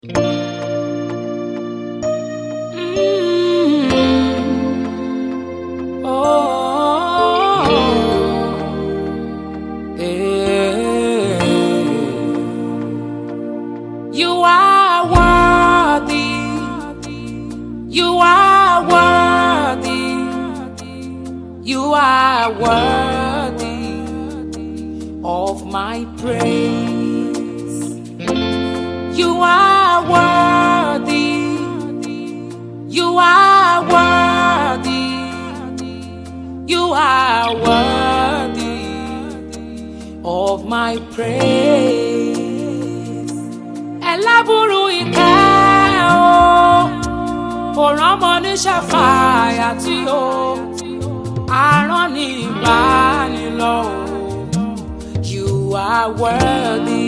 Mm. Oh, eh. You are worthy. You are worthy. You are worthy of my praise. You are worthy. You are worthy. You are worthy of my praise. Ẹlábùrú ìkẹ́ o, kò rọ́mọ ní ṣàfàyà tí o, àrán ní ìbánilọ́ o. You are worthy.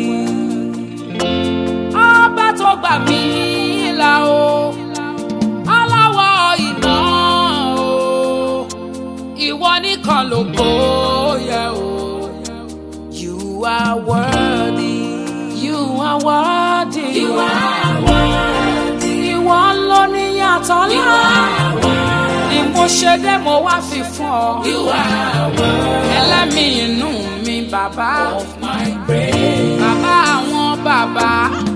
Ọba tó gbà mí là o, aláwọ̀ iná o, ìwọ nìkan ló kó yẹ o. You are worthy. You are worthy. You are worthy. Ìwọ ló ní yàtọ̀ ńlá. Ni mo ṣe dé mo wá fi fún ọ. You are worthy. Ẹlẹ́mìí inú mi bàbá. Of my praise. Bàbá àwọn bàbá.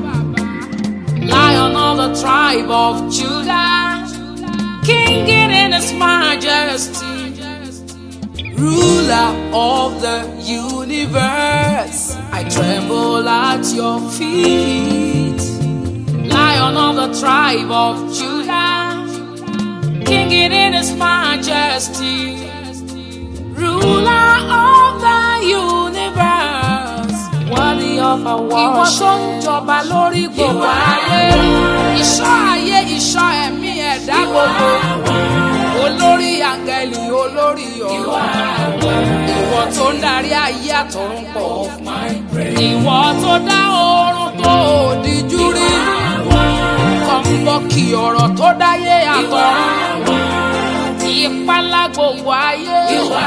Lion of the tribe of Judah. King in his majesty ruler of the universe. I tremble at your feet. Lion of the tribe of Judah, King in his majesty, ruler of the universe. Worthy of our worship. Ìwọ tó ń jọba lórí gbogbo ayé. Ìṣọ́ ayé, ìṣọ́ ẹ̀mí ẹ̀dá gbogbo olórí àgẹ̀lì olórí ọ̀rọ̀ ìwọ tó ń darí ayé àtọ̀run pọ̀ ìwọ tó dá oorun tó òdìjú rí kọ̀ǹbọ̀kì ọ̀rọ̀ tó dáyé àtọ̀run ìpalá gbogbo ayé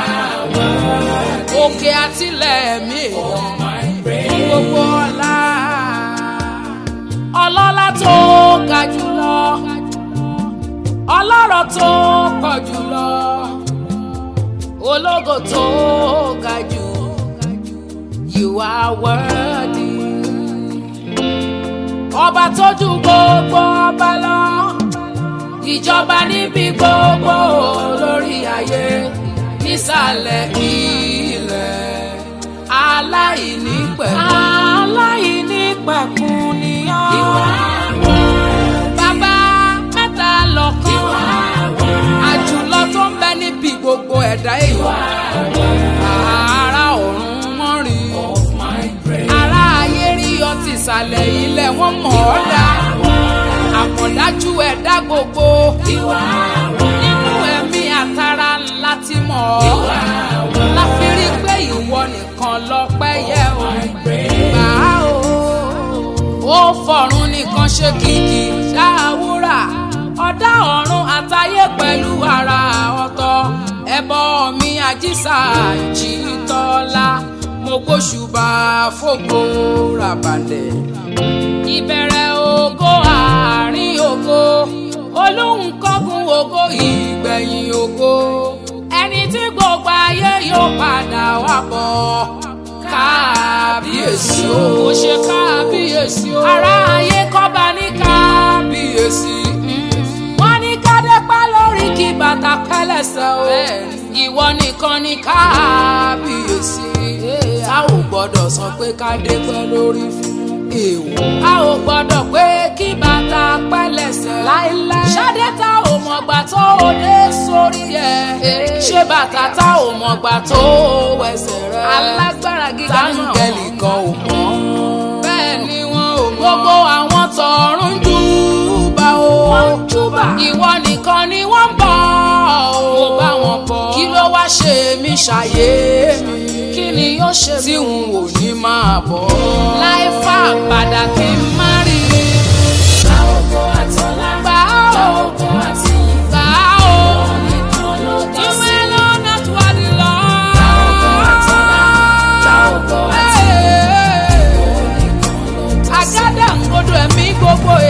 òkè àtìlẹ̀ mi fún gbogbo ọlá ọlọ́lá tó ga jùlọ ọlọ́rọ̀ tó pọ̀ jùlọ ológo tó ga jù you are worthy ọba tó ju gbogbo ọba lọ ìjọba níbi gbogbo lórí ayé nísàlẹ̀ ilẹ̀ aláìní pẹ̀kun aláìní pẹ̀kun ni ọ́ bàbá mẹ́ta lọ́kàn àjùlọ tó ń bẹ níbi gbogbo ẹ̀dá èèyàn ara ọ̀run mọ́ rí ara ayé rí ọtí ìsàlẹ̀ ilẹ̀ wọ́n mọ̀ ọ́ dá àmọ̀dájú ẹ̀dá gbogbo nínú ẹ̀mí àtàrà ńlá ti mọ̀ ọ́ láfi rí pé ìwọ nìkan lọ́pẹ́ yẹ o gbà á o ó fọ̀run nìkan ṣe kìkì ṣáàwúrà ọ̀dá ọ̀run àtayé pẹ̀lú ara ọ̀tọ̀ ẹbọ mi àjíṣà ìjìtọ́lá mo gbóṣùbà fògo ràbàlẹ̀ ìbẹ̀rẹ̀ ògo àárín ògo olóhùn kọ́gun ògo ìgbẹ̀yìn ògo ẹni tí gbogbo ayé yóò padà wá bọ̀ kábíyèsí o ó ṣe kábíyèsí o ará ayé kọ́ba ní kábíyèsí wọ́n ní kádé pẹ́ lórí kí bàtà pẹ́lẹ́sẹ̀ o ìwọ nìkan ní kábíyèsí a ò gbọ́dọ̀ sọ pé kádé pẹ́ lórí fún èèwọ̀ a ò gbọ́dọ̀ pé kí bàtà pẹ́lẹ́sẹ̀ láéláé ṣadé tá ò mọ̀gbà tó o dé sórí ẹ̀ ṣé bàtà tá ò mọ̀gbà tó o wẹsẹ̀ rẹ̀ alágbára gíga náà táǹgẹ̀lì kan ò mọ̀ bẹ́ẹ̀ ni wọn ò mọ̀ gbogbo àwọn tọ̀run júbà o ìwọ nìkan ni wọ́n ń bọ̀ o bá wọn bọ̀ kí ló wá ṣe mí ṣàyé mi kí ni yóò ṣe tí n ò ní máa bọ̀ láì fà padà kí n má rí i. gbà ó gbà ó gbà ó ìwé lọ́nà tó wà ní lọ. àgádà ń gbọdọ̀ ẹ̀mí gbogbo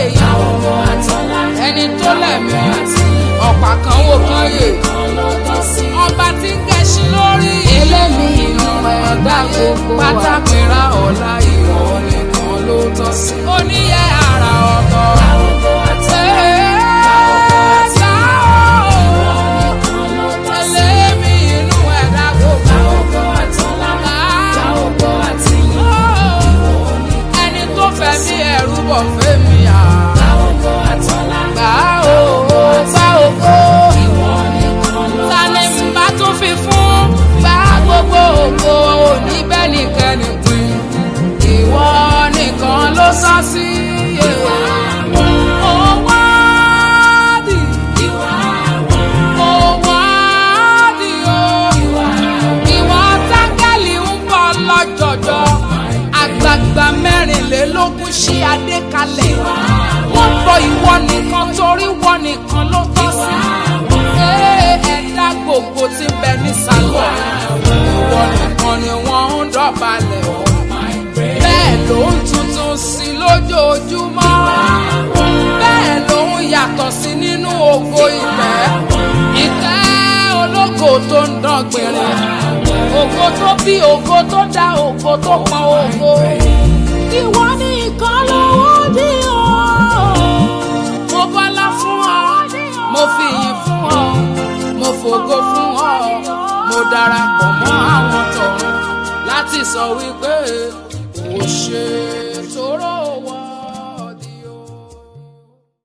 lójoojúmọ́ bẹ́ẹ̀ lòun yàtọ̀ sí nínú ògo ìtẹ́ ìtẹ́ ológo tó ń dán gbìnrín ògo tó bí ògo tó dá ògo tó pọn ògo ìwọ ní ìkan lọ́wọ́ bí o mo bọ́lá fún ọ mo fi yìn fún ọ mo fògo fún ọ mo darapọ̀ mọ́ àwọn tọ̀run láti sọ wípé o ṣe tóró wọ.